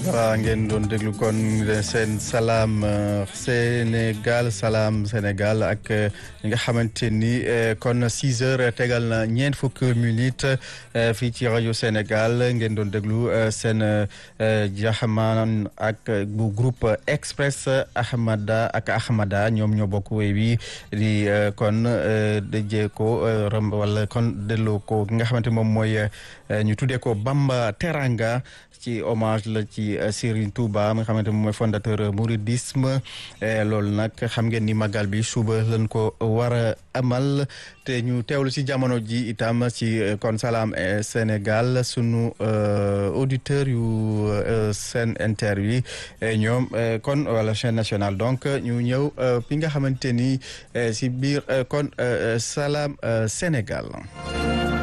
voilà ngeen doon déglu kon seen salaam Sénégal salaam Sénégal ak ñi nga xamante ni kon 6 heures tegal na ñeent fukki minutes fii ci rajo Sénégal ngeen doon déglu seen jaxamaan ak bu groupe Express Ahmada ak Ahmada ñoom ñoo bokk wéy wi di kon dëjee ko rëmb wala kon delloo ko ki nga xamante moom mooy ñu tuddee ko Bamba Teranga ci hommage la ci Serigne Touba mi nga xamante moom mooy fondateur mouridisme loolu nag xam ngeen ni magal bi suba lañ ko war a amal te ñu teewlu ci jamono ji itam ci kon Salam Sénégal sunu auditeur yu Sen Inter yi ñoom kon wala chaîne nationale donc ñu ñëw fi nga xamante ni ci biir kon Salam Sénégal